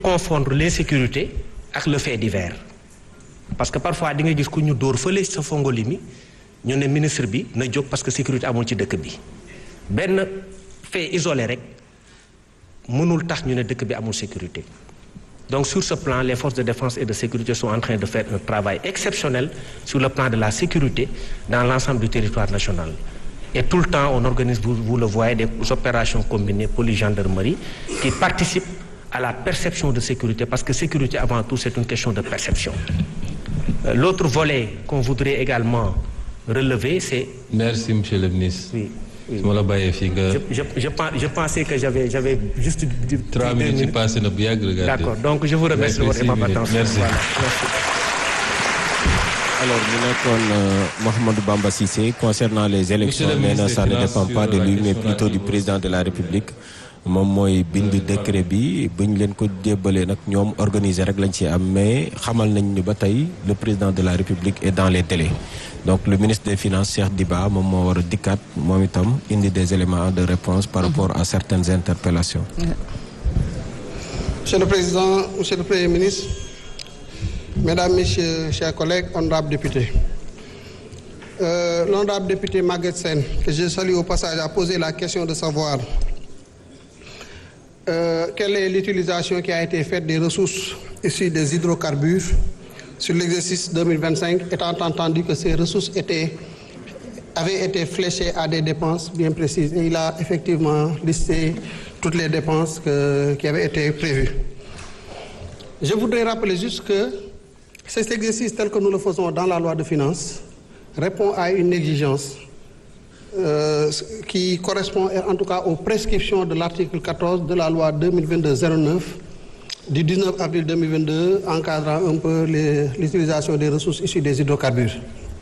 confondre l'insécurité ak le fait divers parce que parfois di nga gis ku ñu dóor fële sa fongoli mi ñu ne ministre bi na jóg parce que sécurité amul ci dëkk bi benn fait isolé rek mënul tax ñu ne dëkk bi amul sécurité donc sur ce plan les forces de défense et de sécurité sont en train de faire un travail exceptionnel sur le plan de la sécurité dans l'ensemble du territoire national et tout le temps on organise vous, vous le voyez des opérations combinées police gendarmerie qui participent à la perception de sécurité parce que sécurité avant tout c'est une question de perception euh, l'autre volet qu'on voudrait également relever c'est merci monsieur le ministre oui su ma la bàyyee fii nga. je je je pense je pensais que j'avais j'avais juste. trois minutes yi passé na bu yàgg regardez. d'accord donc je vous remercie de votre aimable attention. merci Voilà, merci. alors mu nekkoon Mouhamadou Bamba Cissé concernant les élections Monsieur le nee na ministre ça ne des dépend Finances pas de sur la lui mais question de la plutôt du démocratie. président de la République moom mooy bind décret bi bu ñu leen ko jébbalee nag ñoom organiser rek lañ ci am mais xamal nañ ni ba tey le président de la République est dans les délais donc le ministre des Finances Cheikh Diba moom moo war a dikkaat moom itam indi des éléments de réponse par rapport à certaines interpellations Monsieur le Président, Monsieur le Premier ministre, Mesdames, Messieurs, chers collègues, honorables députés. Euh, L'honorable député Maguette Sen, que je salue au passage, a posé la question de savoir euh, quelle est l'utilisation qui a été faite des ressources issues des hydrocarbures sur l'exercice 2025, étant entendu que ces ressources étaient, avaient été fléchées à des dépenses bien précises. Et il a effectivement listé toutes les dépenses que- qui avaient été prévues. Je voudrais rappeler juste que cet exercice tel que nous le faisons dans la loi de finances répond à une exigence euh, qui correspond en tout cas aux prescriptions de l'article 14 de la loi 2022-09 du 19 avril 2022 encadrant un peu les- l'utilisation des ressources issues des hydrocarbures.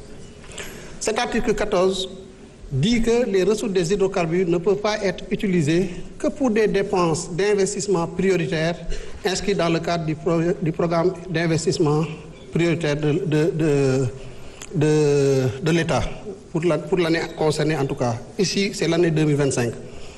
Cet article 14 dit que les ressources des hydrocarbures ne peuvent pas être utilisées que pour des dépenses d'investissement prioritaires inscrites dans le cadre du, pro- du programme d'investissement prioritaire de, de, de, de- de l'État, pour la- pour l'année concernée en tout cas. Ici, c'est l'année 2025.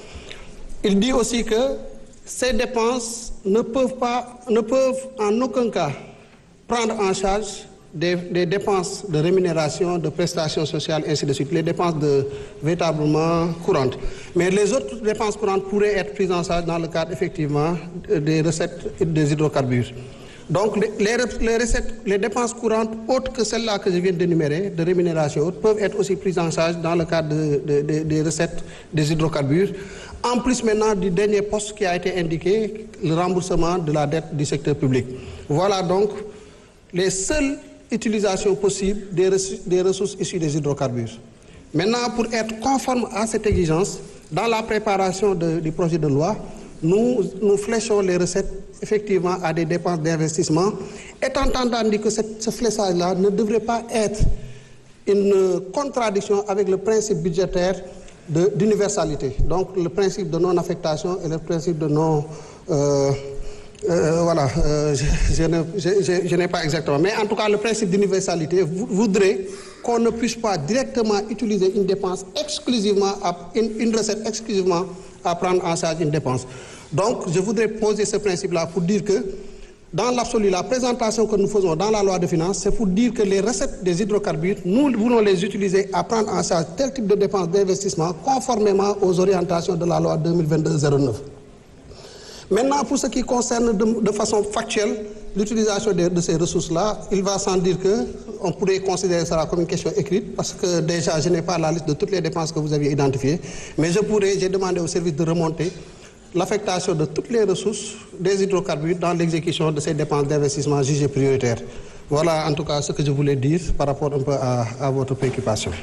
Il dit aussi que ces dépenses ne peuvent, pas, ne peuvent en aucun cas prendre en charge des, des dépenses de rémunération, de prestations sociales, ainsi de suite, les dépenses de, véritablement courantes. Mais les autres dépenses courantes pourraient être prises en charge dans le cadre effectivement des recettes des hydrocarbures. Donc les, les re- les recettes, les dépenses courantes autres que celles-là que je viens d'énumérer, de rémunération haute, peuvent être aussi prises en charge dans le cadre de- de- de- des recettes des hydrocarbures. En plus maintenant du dernier poste qui a été indiqué, le remboursement de la dette du secteur public. Voilà donc les seules utilisations possibles des, ressources- des ressources issues des hydrocarbures. Maintenant, pour être conforme à cette exigence, dans la préparation de- du projet de loi, nous, nous fléchons les recettes effectivement à des dépenses d'investissement, étant entendu que cette- ce fléchage-là ne devrait pas être une contradiction avec le principe budgétaire de- d'universalité. Donc le principe de non-affectation et le principe de non... euh, euh, voilà, euh, je, je ne- je- je- je n'ai pas exactement. Mais en tout cas, le principe d'universalité vou- voudrait qu'on ne puisse pas directement utiliser une dépense exclusivement, à, une, une recette exclusivement à prendre en charge une dépense. Donc, je voudrais poser ce principe-là pour dire que, dans l'absolu, la présentation que nous faisons dans la loi de finances, c'est pour dire que les recettes des hydrocarbures, nous voulons les utiliser à prendre en charge tel type de dépenses d'investissement conformément aux orientations de la loi 2022-09. Maintenant, pour ce qui concerne de, de façon factuelle l'utilisation de, de ces ressources-là, il va sans dire que on pourrait considérer cela comme une question écrite, parce que déjà, je n'ai pas la liste de toutes les dépenses que vous aviez identifiées, mais je pourrais, j'ai demandé au service de remonter l'affectation de toutes les ressources des hydrocarbures dans l'exécution de ces dépenses d'investissement jugées prioritaires. Voilà en tout cas ce que je voulais dire par rapport un peu à, à votre préoccupation.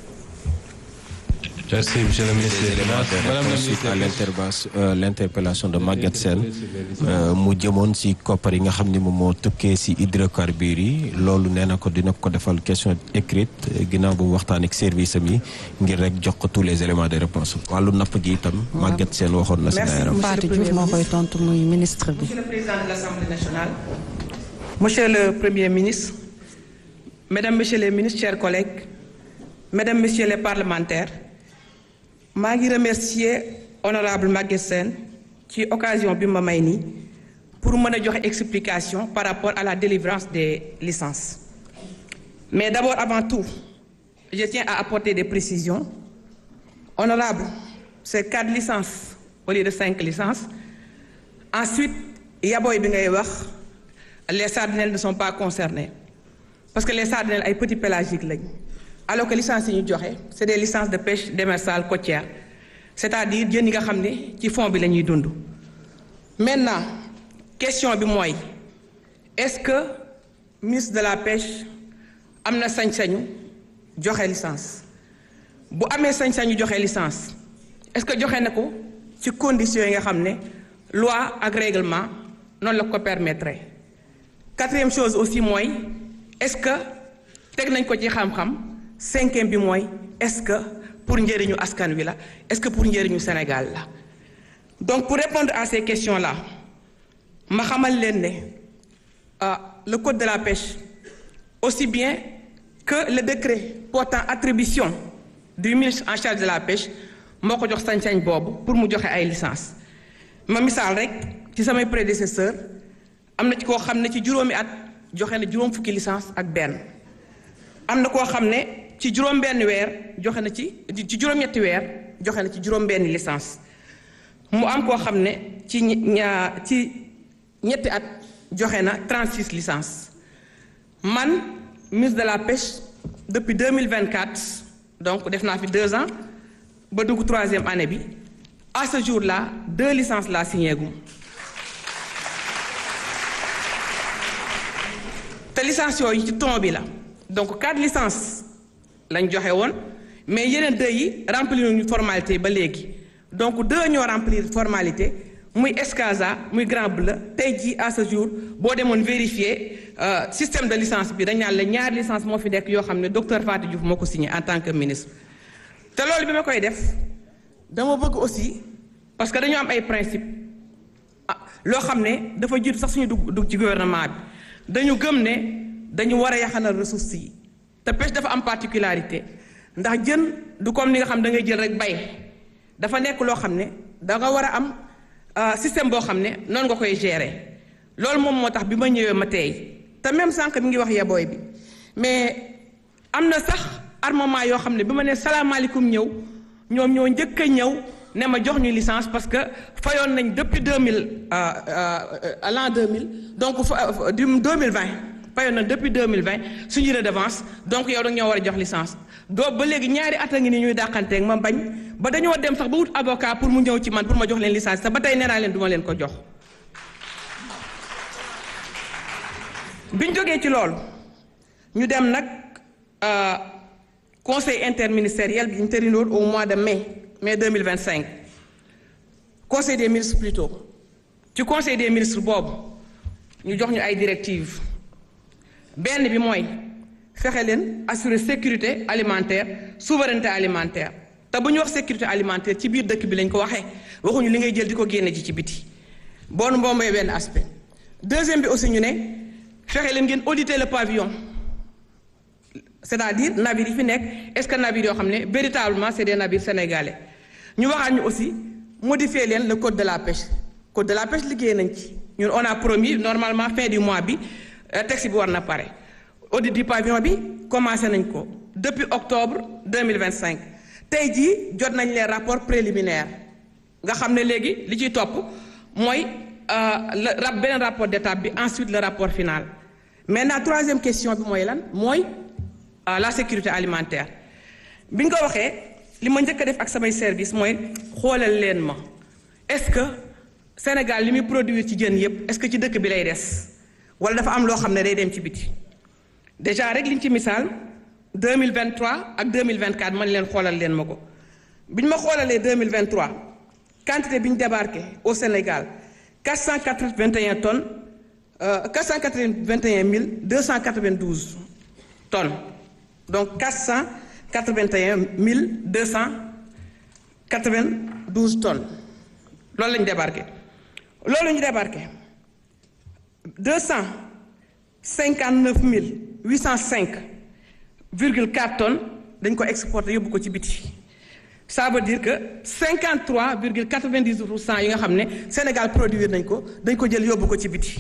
merci monsieur le ministre des des éléments Finances de madame la réponse suite à ministre l'intervention- euh, l'interpellation de Maguette Sène euh, mu jëmoon si koppar yi nga xam ni moom moo tukkee si hydrocarbures yi loolu nee na ko dina ko defal question écrite euh, ginnaaw bu mu waxtaan ak service am yi ngir rek jox ko tous les éléments de réponse wàllu napp gi itam Maguette Sène waxoon na si Merci. naayaram Fatou Diouf moo koy tontu muy ministre bi. Monsieur le Président de l'Assemblée nationale, Monsieur le Premier ministre, Mesdames, Messieurs les ministres, chers collègues, Mesdames, Messieurs les parlementaires, maa ngi remercier honorable Maguette Sène ci occasion bi ma may nii pour mën a joxe explication par rapport à la délivrance des licences mais d'abord avant tout je tiens à apporter des précisions honorable c'est quatre licences au lieu de cinq licences ensuite yaboy bi ngay wax les sardinelles ne sont pas concernées parce que les sardinelles ay petits pélagiques lañ alors que licences yi ñu joxe c'est des licences de pêche démersale côtière c'est-à-dire jën yi nga xam ne ci fond bi la ñuy dund maintenant question bi mooy est-ce que ministre de la pêche am na sañ-sañu joxe licence bu amee sañ-sañu joxe licence est-ce que joxe na ko ci conditions yi nga xam ne loi ak règlement noonu la ko permettre quatrième chose aussi mooy est-ce que teg nañ ko ci xam-xam cinquième bi mooy est-ce que pour njëriñu askan wi la est-ce que pour njëriñu Sénégal la donc pour répondre à ces questions-là ma xamal leen ne ah le code de la pêche aussi bien que le décret portant attribution du ministre en charge de la pêche moo ko jox sañ-sañ boobu pour mu joxe ay licence ma misaal rek ci samay prédécesseur am na ci koo xam ne ci juróomi at joxe na juróom fukki licence ak benn am na koo xam ne ci juróom benn weer joxe na ci ci juróom-ñetti weer joxe na ci juróom benn licence mu am koo xam ne ci ñaa ci ñetti at joxe na 36 licences man ministre de la pêche depuis 2024 donc def naa fi deux ans ba dugg troisième année bi à ce jour-là deux licences laa signé gum te licence yooyu ci ton bi la donc quatre licences lañ joxe woon mais yeneen deux yi remplir ñu formalité ba léegi donc deux ñoo remplir formalité muy Escasa muy Grand Bleu tey jii à ce jour boo demoon vérifier système de licence bi dañ naan la ñaari licence moo fi nekk yoo xam ne docteur Fatou Diouf moo ko signé en tant que ministre te loolu bi ma koy def dama bëgg aussi parce que dañoo am ay principe ah loo xam ne dafa jiitu sax suñu dugg dugg ci gouvernement bi dañu gëm ne dañu war a yaxanal ressources yi te pêche dafa am particularité ndax jën du comme ni nga xam da ngay jël rek bay dafa nekk loo xam ne da nga war a am système boo xam ne noonu nga koy gérer loolu moom moo tax bi ma ñëwee ma tey te même sànq mi ngi wax yabooy bi mais am na sax armement yoo xam ne bi ma ne salaamaaleykum ñëw ñoom ñoo njëkk a ñëw ne ma jox ñu licence parce que fayoon nañ depuis deux mille à l'an deux mille donc fa du deux mille vingt fayoon nañ depuis deux mille vingt suñu redevance donc yow da ñoo war a jox licence doo ba léegi ñaari at a ngi ni ñuy dàqanteeg ma bañ ba dañoo dem sax ba wut avocat pour mu ñëw ci man pour ma jox leen licence te ba tey nee naa leen duma leen ko jox. biñ jógee ci loolu ñu dem nag conseil interministériel bi ñu tërinoon au mois de mai mai deux mille vingt cinq conseil des ministres plutôt ci conseil des ministres boobu ñu jox ñu ay directives benn bi mooy fexe leen assurer sécurité alimentaire souveraineté alimentaire te bu ñu wax sécurité alimentaire ci biir dëkk bi lañ ko waxee waxuñu li ngay jël di ko génne ji ci biti boonu mboombee benn aspect deuxième bi aussi ñu ne fexe leen ngeen auditer le pavillon c'est-à-dire navires yi fi nekk est-ce que navires yoo xam ne véritablement c'est des navires sénégalais ñu waxaat ñu aussi modifier leen le code de la pêche code de la pêche liggéey nañ ci ñun on a promis normalement fin du mois bi texte bi war na pare audit du pavillon bi commencé nañ ko depuis octobre 2025 tey jii jot nañ les rapports préliminaires nga xam ne léegi li ciy topp mooy le rap beneen rapport d'étape bi ensuite le rapport final maintenant troisième question bi mooy lan mooy la sécurité alimentaire bi nga ko waxee li ma njëkk a def ak samay service mooy xoolal leen ma est-ce que Sénégal li muy produire ci jën yépp est-ce que ci dëkk bi lay des wala dafa am loo xam ne day dem ci biti déjà rek liñ ci misaal 2023 ak 2024 man leen xoolal leen ma ko bi ñu ma xoolalee 2023 quantité bi ñu débarqué au Sénégal 481 tonnes euh, 481 292 tonnes donc 481 292 tonnes loolu la ñu débarqué loolu ñu débarqué 259 805 virgule 4 tonnes dañ ko exporté yóbbu ko ci biti ça veut dire que 53 virgule 90 pour cent yi nga xam ne Sénégal produire nañ ko dañ ko jël yóbbu ko ci biti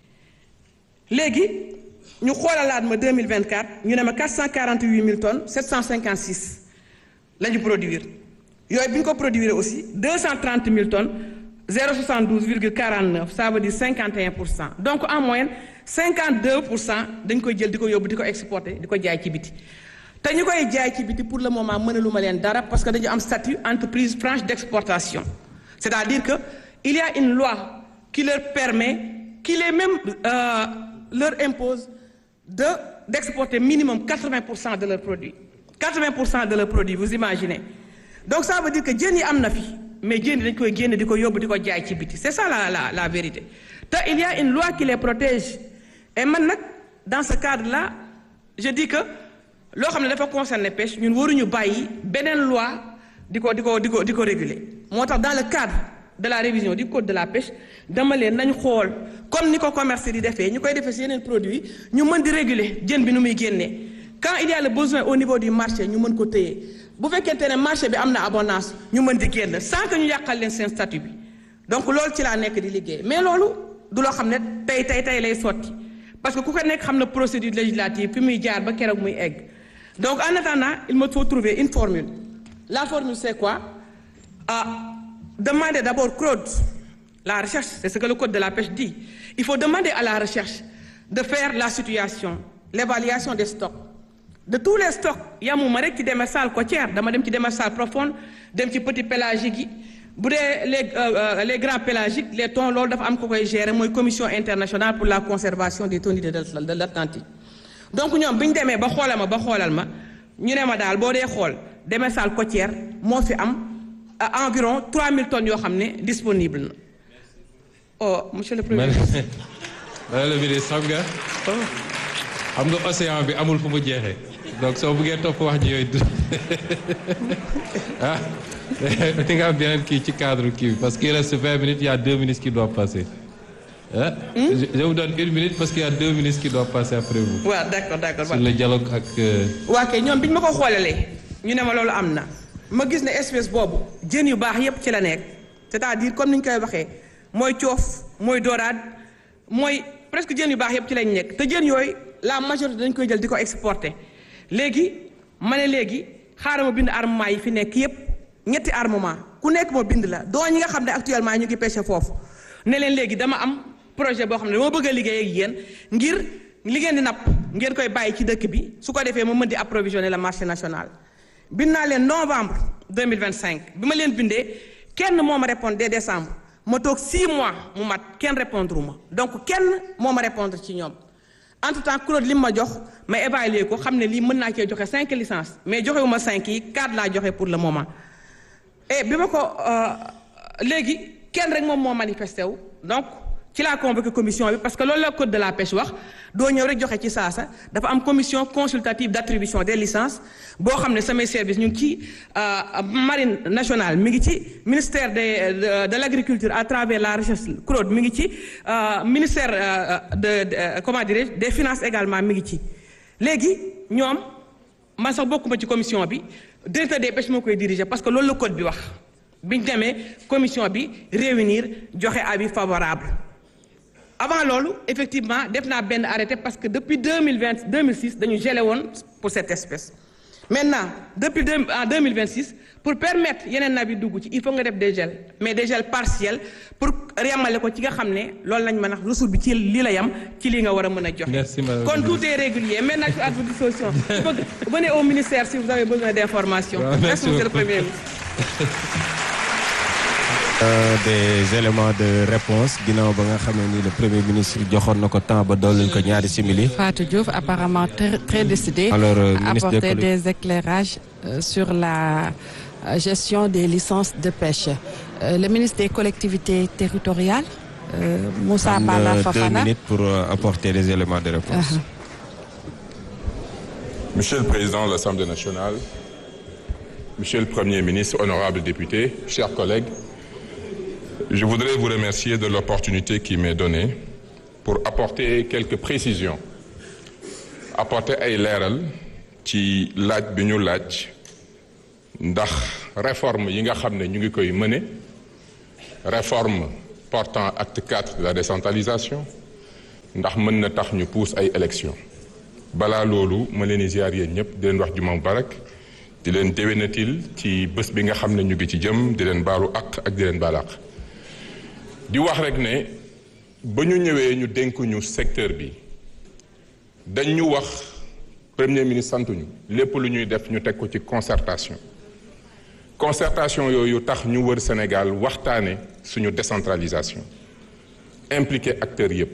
léegi ñu xoolalaat ma 2024 ñu ne ma 448 000 tonnes 756 la ñu produire yooyu bi ñu ko produire aussi 230 000 tonnes 072 virgule 49 ça veut dire 51 pour cent donc en moyenne 52 pour cent dañ koy jël di ko yóbbu di ko exporter di ko jaay ci biti te ñu koy jaay ci biti pour le moment mënaluma leen dara parce que dañu am statut entreprise franche d'exportation c'est-à-dire que il y a une loi qui leur permet qui les même euh, leur impose de d'exporter minimum 80 pour cent de leurs produits 80 pour cent de leurs produits vous imaginez donc ça veut dire que jën yi am na fi mais jën yi dañ koy génne di ko yóbbu di ko jaay ci biti c'est ça la la la vérité te il y a une loi qui les protège et man nag dans ce cadre-là je dis que loo xam ne dafa concerner pêche ñun waruñu bàyyi beneen loi di ko di ko di ko di ko réguler moo tax dans le cadre de la révision du code de la pêche dama leen nañ xool comme ni ko commerce di defee ñu koy defee si yeneen produits ñu mën di réguler jën bi nu muy génnee quand il y a le besoin au niveau du marché ñu mën ko téye bu fekkente ne marché bi am na abondance ñu mën di génn sans que ñu yàqal leen seen statut bi donc loolu ci laa nekk di liggéey mais loolu du loo xam ne tey tey tey lay sotti parce que ku ko nekk xam na procédure législative fi muy jaar ba keroog muy egg donc en attendant il me faut trouver une formule la formule c'est quoi ah demander d'abord CROD la recherche c'est ce que le code de la pêche dit il faut demander à la recherche de faire la situation l'évaluation des stocks de tous les stocks yamuma rek ci démersale côtière dama dem ci démersale profonde dem ci petit pélagique yi bu dee les les grands pélagiques les thons loolu dafa am ko koy gérer mooy commission internationale pour la conservation des thoniers de l'Atlantique donc ñoom bi ñu demee ba xoolal ma ba xoolal ma ñu ne ma daal boo dee xool démersale côtière moo fi am environ 3000 tonnes yoo xam ne disponible na oh monsieur le premier ministre. madame le ministre xam nga xam nga océan bi amul fu mu jeexee donc soo bëggee topp wax ji yooyu ah di nga am beneen kii ci cadre kii bi parce qu'il reste 20 minutes il y a deux ministres qui doivent passer. ah. je je vous donne une minute parce qu'il y a deux ministres qui doivent passer après vous. waaw d'accord d'accord. sur le dialogue ak. waa kay ñoom bi ñu ma ko xoolalee ñu ne ma loolu am na ma gis ne espèce boobu jën yu baax yépp ci la nekk c'est-à-dire comme ni ñu koy waxee mooy coof mooy dorade mooy presque jën yu baax yépp ci lañ nekk te jën yooyu la majorité dañ koy jël di ko exporter léegi ma ne léegi xaaral ma bind armement yi fi nekk yépp ñetti armement ku nekk ma bind la doo ñi nga xam ne actuellement ñu ngi pêcher foofu ne leen léegi dama am. projet boo xam ne dama bëgg a liggéey ak yéen ngir li ngeen di napp ngeen koy bàyyi ci dëkk bi su ko defee ma mën di approvisionner le marché national bind naa leen novembre 2025 bi ma leen bindee kenn moo ma répondre dès décembre ma toog 6 mois mu mat kenn répondre ma donc kenn moo ma répondre ci ñoom entre temps Claude li ma jox ma évaluer ko xam ne lii mën naa cee joxe 5 licences mais joxewu ma 5 yi 4 laa joxe pour le moment et bi ma ko léegi kenn rek moom moo manifesté wu donc ci laa convoqué commission bi parce que loolu la code de la pêche wax doo ñëw rek joxe ci saasa dafa am commission consultative d'attribution des licences boo xam ne samay service ñu ngi ci marine nationale mi ngi ci ministère de de l'agriculture à travers la recherche CROD mi ngi ci ministère de de comment dirais-je des finances également mi ngi ci léegi ñoom man sax bokkuma ci commission bi directeur des pêches moo koy diriger parce que loolu la code bi wax biñ demee commission bi réunir joxe avis favorable avant loolu effectivement def naa benn arrêté parce que depuis deux mille vingt deux mille six dañu gelé woon pour cette espèce maintenant depuis deux en deux mille vingt six pour permettre yeneen nab yi dugg ci il faut nga def des gels mais des gels partiels pour yemale ko ci nga xam ne loolu lañ mën a ressource bi ci lii la yem ci lii nga war a mën a joxe. Merci, madame kon la tout est régulier maintenant je suis à votre disposition. venez au ministère si vous avez besoin d'informations. Ouais, merci merci monsieur le beaucoup. premier ministre. Euh, des éléments de réponse ginnaaw ba nga xamee ni le premier ministre joxoon na ko temps ba dooleel ko ñaari simili. Fatou Diouf apparemment très, très décidé Alors, euh, à ministre des apporter collect- des éclairages euh, sur la euh, gestion des licences de pêche. Euh, le ministre des collectivités territoriales, euh, Moussa Am na Bala deux Fafana. minutes pour euh, apporter des éléments de réponse. Uh-huh. Monsieur le Président de l'Assemblée nationale, Monsieur le Premier ministre, honorables députés, chers collègues, je voudrais vous remercier de l'opportunité qui m'est donnée pour apporter quelques précisions, apporter ay leeral ci laaj bi ñu laaj ndax réforme yi nga xam ne ñu ngi koy mëne réforme portant acte 4 de la décentralisation ndax mën na tax ñu pousse ay élections balaa loolu ma leen di ziar yéen ñëpp di leen wax juma mubarak di leen déwénatil ci bés bi nga xam ne ñu ngi ci jëm di leen baalu ak ak di leen baal ak di wax rek ne ba ñu ñëwee ñu dénkuñu secteur bi dañ ñu wax premier ministre santuñu lépp lu ñuy def ñu teg ko ci concertation concertation yooyu tax ñu wër Sénégal waxtaane suñu décentralisation impliqué acteurs yépp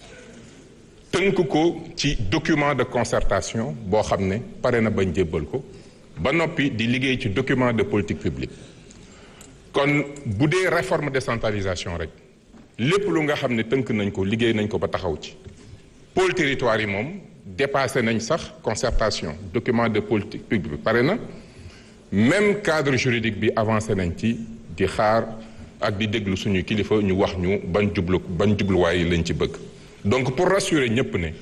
tënk ko ci document de concertation boo xam ne pare na bañ jébbal ko ba noppi di liggéey ci document de politique publique kon bu dee réforme décentralisation rek lépp lu nga xam ne tënk nañ ko liggéey nañ ko ba taxaw ci pôle territoire yi moom dépassé nañ sax concertation document de politique publique bi pare na même cadre juridique bi avancé nañ ci di xaar ak di déglu suñu kilifa ñu wax ñu ban jublu ban jubluwaay lañ ci bëgg donc pour rassurer ñëpp ne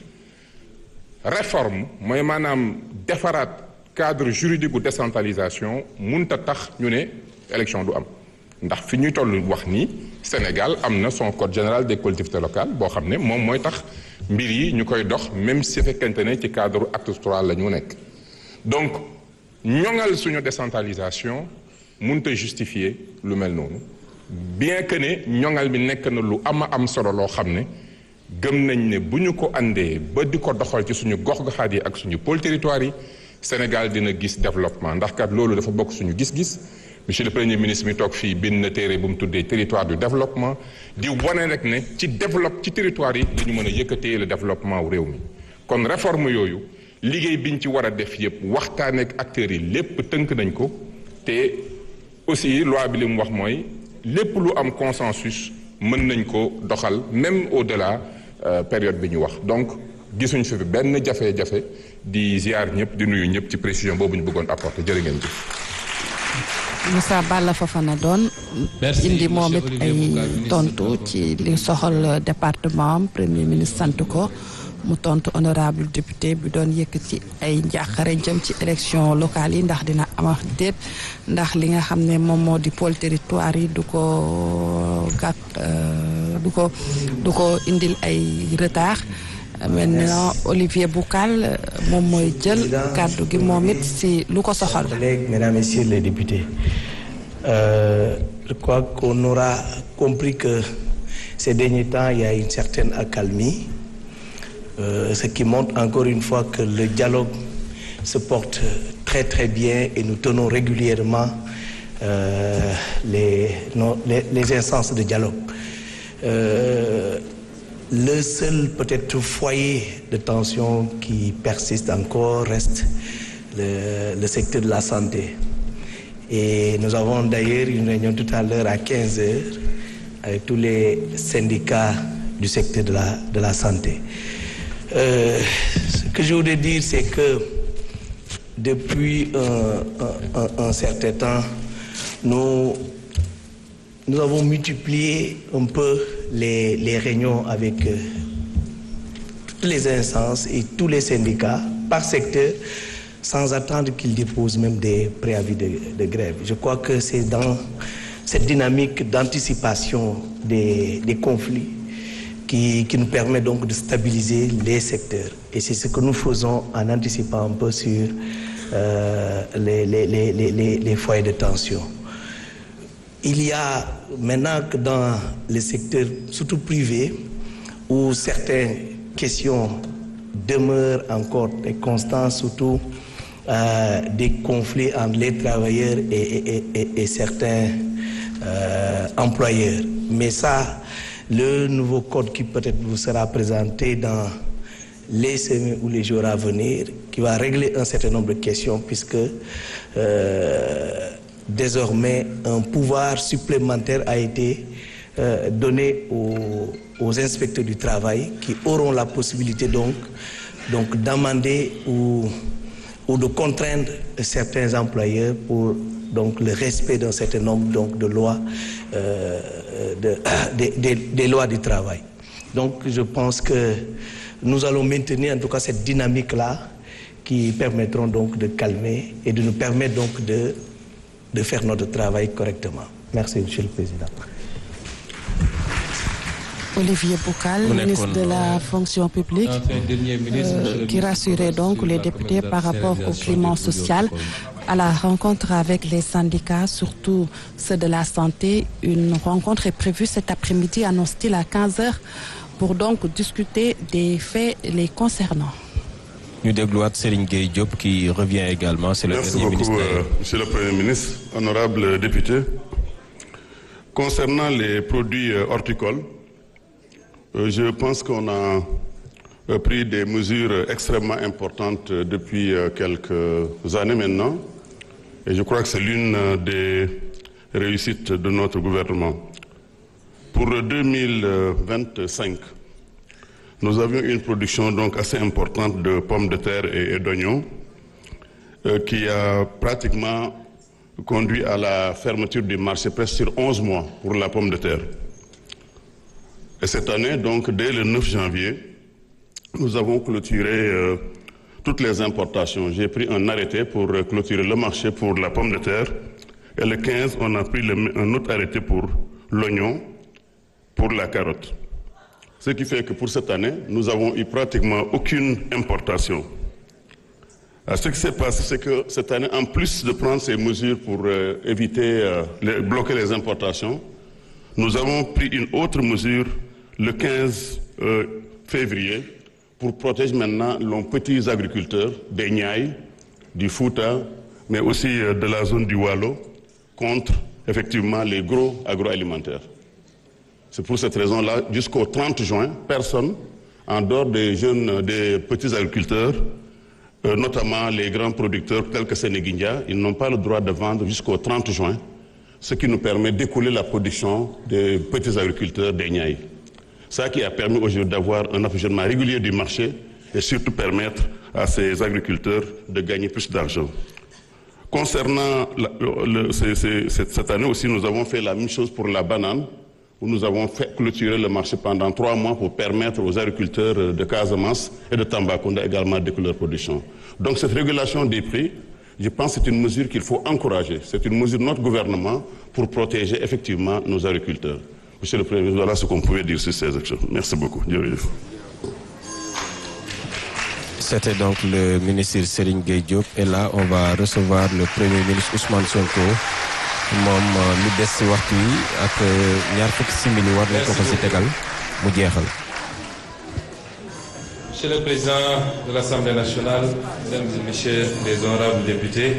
réforme mooy maanaam defaraat cadre juridique bu décentralisation munta tax ñu ne élection du am ndax fi ñuy toll wax nii Sénégal am na son code général des collectivités locales boo xam ne moom mooy tax mbir yi ñu koy dox même si fekkente ne ci cadre acte trois la ñu nekk donc ñoŋal suñu décentralisation munta justifier lu mel noonu bien que ne ñoŋal bi nekk na lu ama am solo loo xam ne gëm nañ ne bu ñu ko àndee ba di ko doxal ci suñu gox-goxaat yi ak suñu pôle territoire yi Sénégal dina gis développement ndax kat loolu dafa bokk suñu gis-gis monsieur le premier ministre mi toog fii bind na téere bu mu tuddee territoire du développement di wane rek ne ci développe ci territoire yi dañu mën a yëkkatee le développement wu réew mi kon réforme yooyu liggéey biñ ci war a def yépp waxtaanee ak acteurs yi lépp tënk nañ ko te aussi loi bi li mu wax mooy lépp lu am consensus mën nañ ko doxal même au-delà période bi ñu wax donc gisuñ fi benn jafe-jafe di ziar ñëpp di nuyu ñëpp ci précision boobu ñu bëggoon apporter jërë ngeen jëf. Moussa Balla Fofana doon indi moom it ay tontu ci li soxal département am premier ministre sant ko mu tontu honorable député bi doon yëkkati ay njàqare jëm ci élection locale yi ndax dina am ak déet ndax li nga xam ne moom moo di pôle territoire yi du ko gàtt du ko du ko indil ay retard maintenant Olivier Boucal moom mooy jël kàddu gi moom it si lu ko soxal. Mesdames, Messieurs les députés, euh, je crois qu'on aura compris que ces derniers temps, il y a une certaine accalmie, euh, ce qui montre encore une fois que le dialogue se porte très très bien et nous tenons régulièrement euh, les, non, les, les instances de dialogue. Le seul peut-être foyer de tension qui persiste encore reste le, le, secteur de la santé. Et nous avons d'ailleurs une réunion tout à l'heure à 15 heures avec tous les syndicats du secteur de la, de la santé. Euh, ce que je voudrais dire, c'est que depuis un, un, un, certain temps, nous, nous avons multiplié un peu les, les réunions avec euh, toutes les instances et tous les syndicats par secteur sans attendre qu'ils déposent même des préavis de, de, grève. Je crois que c'est dans cette dynamique d'anticipation des, des, conflits qui, qui, nous permet donc de stabiliser les secteurs. Et c'est ce que nous faisons en anticipant un peu sur euh, les, les, les, les foyers de tension. Il y a maintenant que dans les secteurs, surtout privés, où certaines questions demeurent encore et constantes, surtout euh, des conflits entre les travailleurs et, et, et, et certains euh, employeurs. Mais ça, le nouveau code qui peut-être vous sera présenté dans les semaines ou les jours à venir, qui va régler un certain nombre de questions, puisque euh, désormais un pouvoir supplémentaire a été euh, donné aux, aux, inspecteurs du travail qui auront la possibilité donc, donc d'amender ou, ou, de contraindre certains employeurs pour donc, le respect d'un certain nombre donc, de lois, euh, de, des, des, des lois du travail. Donc je pense que nous allons maintenir en tout cas cette dynamique-là qui permettront donc de calmer et de nous permettre donc de de faire notre travail correctement. Merci, Monsieur le Président. Olivier Boucal, ministre de la fonction publique, euh, qui rassurait donc les députés par rapport au climat social. À la rencontre avec les syndicats, surtout ceux de la santé, une rencontre est prévue cet après-midi, annonce-t-il à 15h, pour donc discuter des faits les concernant. ñu dégluwaat Serigne Gueye Diop qui revient également c'est le Merci dernier beaucoup, ministre euh, Monsieur le Premier ministre, honorable député. Concernant les produits euh, horticoles, euh, je pense qu'on a euh, pris des mesures extrêmement importantes euh, depuis euh, quelques années maintenant. Et je crois que c'est l'une euh, des réussites de notre gouvernement. Pour 2025, nous avions une production donc assez importante de pommes de terre et, et d'oignons euh, qui a pratiquement conduit à la fermeture du marché presque sur 11 mois pour la pomme de terre. Et cette année, donc, dès le 9 janvier, nous avons clôturé euh, toutes les importations. J'ai pris un arrêté pour euh, clôturer le marché pour la pomme de terre. Et le 15, on a pris le- un autre arrêté pour l'oignon, pour la carotte. Ce qui fait que pour cette année, nous avons eu pratiquement aucune importation. Euh, Ce qui s'est passé, c'est que cette année, en plus de prendre ces mesures pour euh, éviter, euh, les- bloquer les importations, nous avons pris une autre mesure le 15 euh, février pour protéger maintenant nos petits agriculteurs des Niayes, du Fouta, mais aussi euh, de la zone du Wallo, contre effectivement les gros agroalimentaires. C'est pour cette raison-là, jusqu'au 30 juin, personne, en dehors des jeunes, euh, des petits agriculteurs, euh, notamment les grands producteurs tels que Sénéguindia, ils n'ont pas le droit de vendre jusqu'au 30 juin, ce qui nous permet d'écouler la production des petits agriculteurs des Niayes. Ça qui a permis aujourd'hui d'avoir un approvisionnement régulier du marché et surtout permettre à ces agriculteurs de gagner plus d'argent. Concernant la- le- le- c'est- c'est- cette cette année aussi, nous avons fait la même chose pour la banane, où nous avons fait clôturer le marché pendant trois mois pour permettre aux agriculteurs euh, de Casamance et de Tambacounda également d'écouler leur production. Donc cette régulation des prix, je pense que c'est une mesure qu'il faut encourager. C'est une mesure de notre gouvernement pour protéger effectivement nos agriculteurs. Monsieur le Premier ministre, voilà ce qu'on pouvait dire sur ces actions. Merci beaucoup. Jërëjëf. C'était donc le ministre Serigne Gueye Diop et là on va recevoir le premier ministre Ousmane Sonko moom euh, lu des ci waxtu wi ak euh, ñaar fukki simili war nañ ko ko ci tegal mu jeexal. Monsieur le Président de l'Assemblée nationale, Mesdames et Messieurs les honorables députés,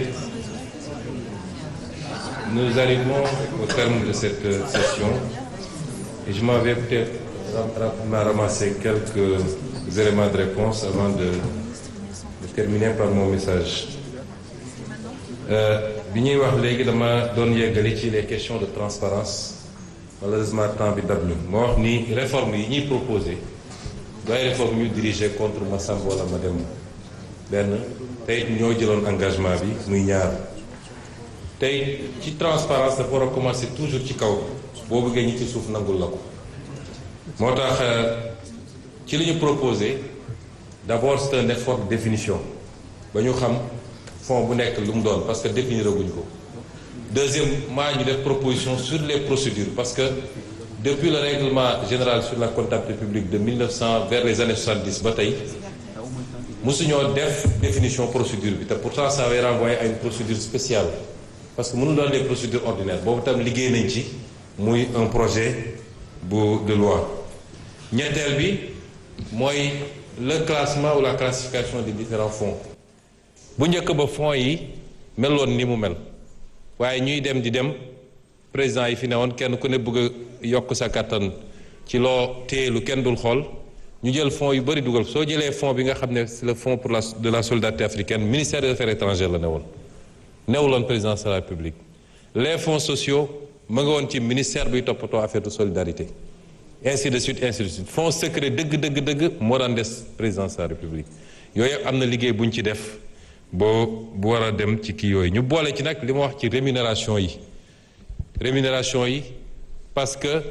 nous arrivons au terme de cette euh, session et je m'en vais peut-être ra- rapidement ramasser quelques éléments de réponse avant de, de terminer par mon message. Euh, bi ñuy wax léegi dama doon yeggali ci les questions de transparence malheureusement temps bi dab ñu ma wax ni réforme yi ñuy proposé doy réforme ñu dirigé contre ma Samba wala ma dem benn tey ñoo jëloon engagement bi muy ñaar tey ci transparence dafa war a commencer toujours ci kaw boo bëggee ñi ci suuf nangul la ko moo tax euh, ci li ñu proposé d'abord c'est un effort de définition ba ñu xam fond bu nekk lu mu doon parce que définir guñ ko deuxièmement ñu def proposition sur les procédures parce que depuis le règlement général sur la comptabilité publique de 1900 vers les années 70 ba tey mosuñoo def définition procédure bi te pourtant ça avait renvoyé à une procédure spéciale parce que mënu doon les procédures ordinaires boobu tam liggéey nañ ci muy un projet bu de loi ñetteel bi mooy le classement ou la classification des différents fonds bu njëkk ba fonds yi meloon ni mu mel waaye ñuy dem di dem président yi fi ne woon kenn ku ne bëgg a yokk sa kattan ci loo téye lu kenn dul xool ñu jël fonds yu bëri dugal soo jëlee fonds bi nga xam ne c'est le fonds pour la de la solidarité africaine ministère des affaires étrangères la ne woon newuloon présidence de la république les fonds sociaux ma nga woon ci ministère biy toppatoo affaire de solidarité ainsi de suite ainsi de suite fonds secret dëgg dëgg dëgg moo daan des présidence de la république yooyu am na liggéey bu ñu ci def boo bu war a dem ci kii yooyu ñu boole ci nag li ma wax ci rémunération yi rémunération yi parce que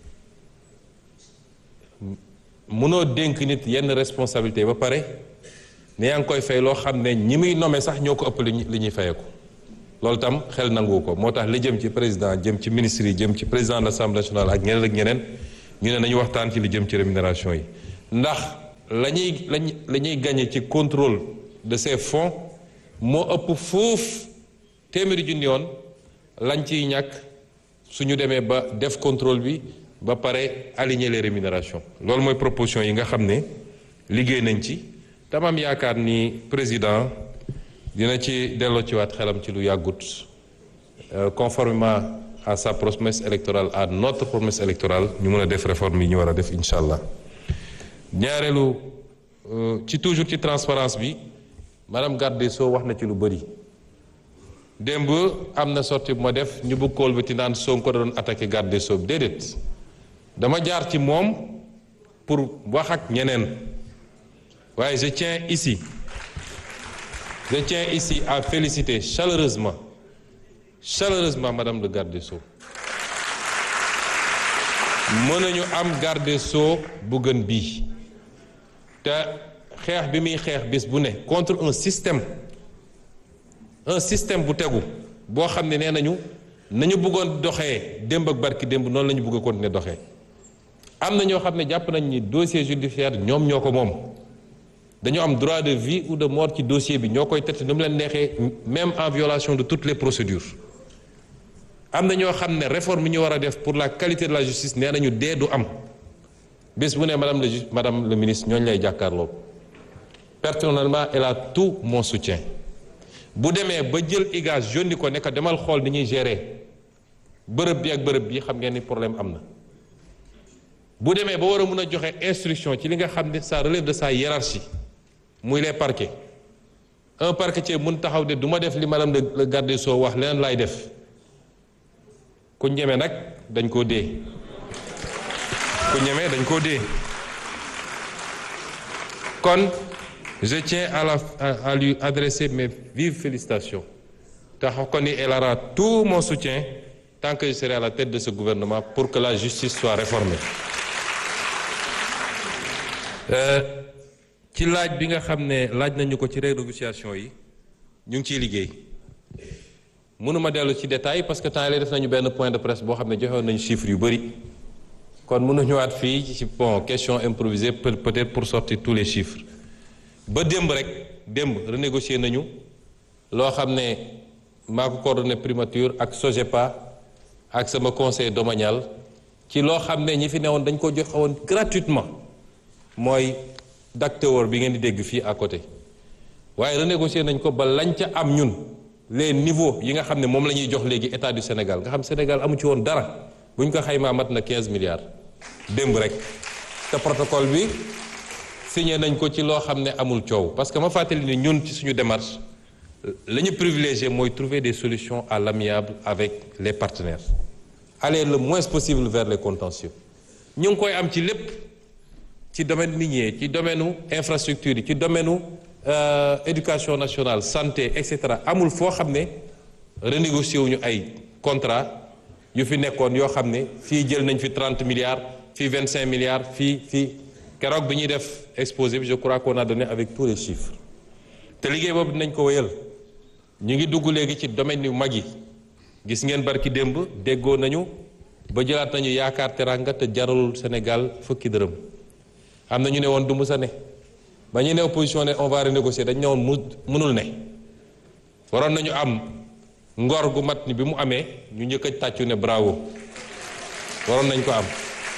mënoo dénk nit yenn responsabilité ba pare ne yaa ngi koy fay loo xam ne ñi muy nommé sax ñoo ko ëpp li ñuy li ñuy fayeeku loolu tam xel nangu ko moo tax li jëm ci président jëm ci ministre yi jëm ci président de l'Assemblée nationale ak ñeneen ak ñeneen ñu ne nañu waxtaan ci li jëm ci rémunération yi ndax la ñuy lañ la ñuy gagné ci contrôle de ces fonds moo ëpp foofu téeméeri junni yoon lañ ciy ñàkk suñu demee ba def contrôle bi ba pare aligner les rémunérations loolu mooy proposition yi nga xam ne liggéey nañ ci tamam yaakaar ni président dina ci delloo ci waat xelam ci lu yàggut conformément à sa promesse électorale à notre promesse électorale ñu mën a def réforme yi ñu war a def incha allah ñaareelu ci toujours ci transparence bi madame garde des Sceaux wax na ci lu bëri démb am na sorti bu ma def ñu bëgg kool bi naan Sonko da doon attaqué garde des Sceaux déedéet dama jaar ci moom pour wax ak ñeneen waaye je tiens ici je tiens ici à féliciter chaleureusement chaleureusement madame le garde des Sceaux mën nañu am garde des Sceaux bu gën bii te xeex bi muy xeex bis bu ne contre un système un système bu tegu boo xam ne nee nañu nañu bëggoon doxee démb ak barki démb noonu la ñu bëgg a continuer doxee am na ñoo xam ne jàpp nañ ni dossier judiciaire ñoom ñoo ko moom dañoo am droit de vie ou de mort ci dossier bi ñoo koy traité nu mu leen neexee même en violation de toutes les procédures am na ñoo xam ne réforme yi ñu war a def pour la qualité de la justice nee nañu dee du am bés bu ne madame le ju madame le ministre ñooñu lay jàkkaarloo personnellement elle a tout mon soutien bu demee ba jël IGAS yónni ko ne ko demal xool ni ñuy gérer bërëb bi ak bërëb bi xam ngeen ni problème am na bu demee ba war a mun a joxe instruction ci li nga xam ne ça relève de sa hiérarchie muy les parquets un parquetier mun taxaw de du ma def li madame le garde des Sceaux wax leneen laay def ku ñeme nag dañ koo dee ku ñeme dañ koo dee kon je tiens à la à, à lui adresser mes vives félicitations te xam ko ni elle aura tout mon soutien tant que je serai à la tête de ce gouvernement pour que la justice soit réformée ci laaj bi nga xam ne laaj nañu ko ci renégociation yi ñu ngi ciy liggéey mënuma dellu ci détail parce que temps yii def nañu benn point de presse boo xam ne joxewoon nañu chiffres yu bëri kon mënu ñëwaat fii ci bon question improvisée peut-être pour sortir tous les chiffres ba démb rek démb renégocier nañu loo xam ne maa ko coordonné primature ak SOGEPA ak sama conseil domanial ci loo xam ne ñi fi newoon dañ ko joxe woon gratuitement mooy Dactewor bi ngeen di dégg fii à côté waaye renégocier nañ ko ba lañ ca am ñun les niveaux yi nga xam ne moom la ñuy jox léegi état du Sénégal nga xam Sénégal amu ci woon dara bu ñu ko xaymaa mat na 15 milliards démb rek te protocole bi signé nañ ko ci loo xam ne amul coow parce que ma fàttali ni ñun ci suñu démarche la ñu privilégié mooy trouver des solutions à l'amiable avec les partenaires aller le moins possible vers les contentieux ñu ngi koy am ci lépp ci domaine minier ci domaine infrastructure yi ci domaine éducation nationale santé et cetera amul foo xam ne renégocier wuñu ay contrat yu fi nekkoon yoo xam ne fii jël nañ fi 30 milliards fii 25 milliards fii fii keroog bi ñuy def exposé bi je crois qu'on a donné avec tous les chiffres te liggéey boobu dinañ ko wéyal ñu ngi dugg léegi ci domaine yu mag yi gis ngeen barki démb déggoo nañu ba jëlaat nañu yaakaar teranga te jaralul Sénégal fukki dërëm am na ñu ne woon du musa ne ba ñu ne opposition ne on va renégocier dañ ne woon mu mënul ne waroon nañu am ngor gu mat ni bi mu amee ñu njëkk a tàccu ne bravo waroon nañ ko am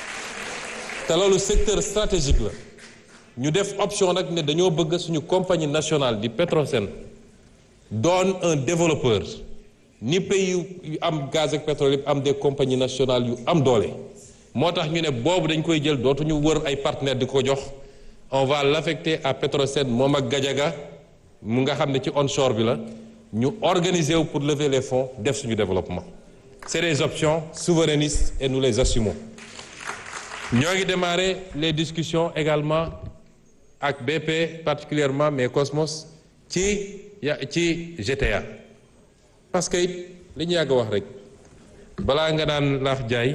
te loolu secteur stratégique la ñu def option nag ne dañoo bëgg suñu compagnie nationale di Petrosen doon un développeur ni pays yu am gaz ak pétrole yëpp am des compagnies nationales yu am doole moo tax ñu ne boobu dañ koy jël dootuñu wër ay partenaires di ko jox on va l'affecter à Petrosen moom ak Gadiaga mu nga xam ne ci onshore bi la ñu organiser wu pour lever les fonds def suñu développement c'est des options souverainistes et nous les assumons ñoo ngi démarrer les discussions également ak BP particulièrement mais Cosmos ci ya ci GTA parce que it li ñu yàgg wax rek balaa nga naan laax jaay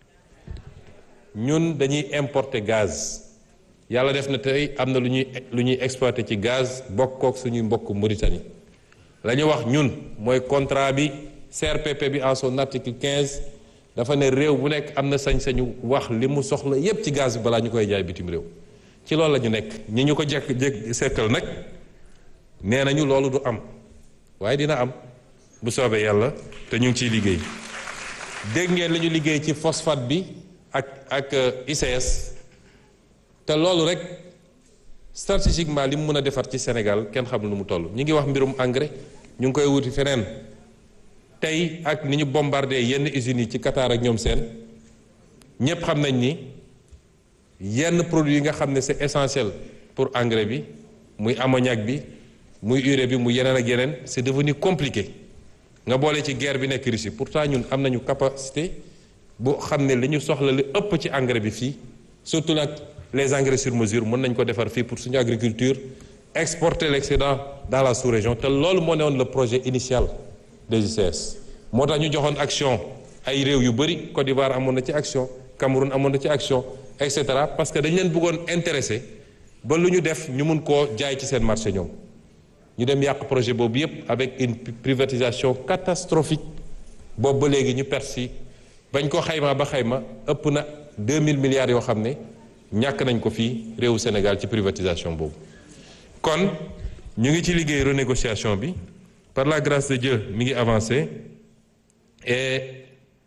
ñun dañuy importer gaz yàlla def na tey am na lu ñuy lu ñuy exploiter ci gaz bokkook suñuy mbokk Mauritanie la ñu wax ñun mooy contrat bi CRPP bi en son article 15 dafa ne réew bu nekk am na sañ-sañu wax li mu soxla yépp ci gaz bi balaa ñu koy jaay bitim réew ci loolu la ñu nekk ñi ñu ko jekk jekk sekkal nag nee nañu loolu du am waaye dina am bu soobee yàlla te ñu ngi ciy liggéey dégg ngeen li ñu liggéey ci phosphate bi ak ak ICS te loolu rek stratégiquement li mu mën a defar ci Sénégal kenn xamul nu mu toll ñu ngi wax mbirum engrais ñu ngi koy wuti feneen tey ak ni ñu bombardé yenn usines yi ci Qatar ak ñoom seen ñépp xam nañ ni yenn produits yi nga xam ne c'est essentiel pour engrais bi muy ammoniac bi muy urée bi muy yeneen ak yeneen c'est devenu compliqué nga boole ci guerre bi nekk Russie pourtant ñun am nañu capacité bu xam ne li ñu soxla li ëpp ci engrais bi fii surtout nag les engrais sur mesure mën nañ ko defar fii pour suñu agriculture exporter l'excédent dans la sous-région te loolu moo newoon le projet initial des ICS moo tax ñu joxoon action ay réew yu bëri Côte d'Ivoire amoon na ci action Cameroun amoon na ci action et cetera parce que dañ leen bëggoon intéressé ba lu ñu def ñu mun koo jaay ci seen marché ñoom ñu dem yàq projet boobu yépp avec une privatisation catastrophique boobu ba léegi ñu persi bañ ko xaymaa ba xayma ëpp na 2000 milliards yoo xam ne ñàkk nañ ko fii réewu Sénégal ci privatisation boobu kon ñu ngi ci liggéey renégociation bi par la grâce de Dieu mi ngi avancé et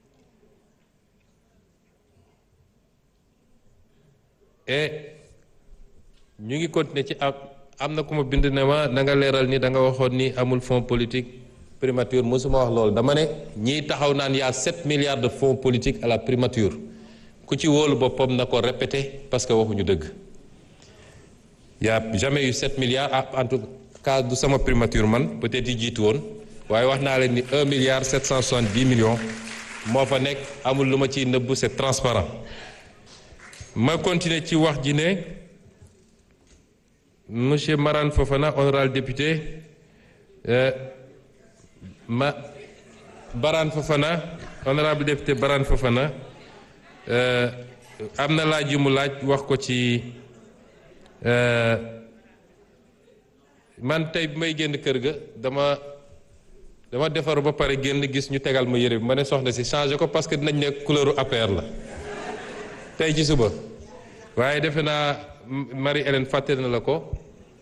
et ñu ngi continuer ci am am na ku ma bind ne ma na nga leeral ni da nga waxoon ni amul fonds politique primature mosuma wax loolu dama ne ñiy taxaw naan y a 7 milliards de fonds politiques à la primature ku ci wóolu boppam na ko répété parce que waxuñu dëgg y a jamais eu 7 milliards ah en tout cas du sama primature man peut-être yi jiitu woon waaye wax naa leen ni 1 milliard 770 millions moo fa nekk amul lu ma ciy nëbbu c'est transparent ma continuer ci wax ji ne monsieur Marane Fofana honorable député euh, ma Barane Fofana honorable député Barane Fofana euh, am na laaj yu mu laaj wax ko ci euh, man tey bi may génn kër ga dama dama defaru ba pare génn gis ñu tegal ma yére bi ma ne soxna si changé ko parce que dinañ ne couleuru APR la tey ci suba waaye defe naa Marie Hélène fàtte na la ko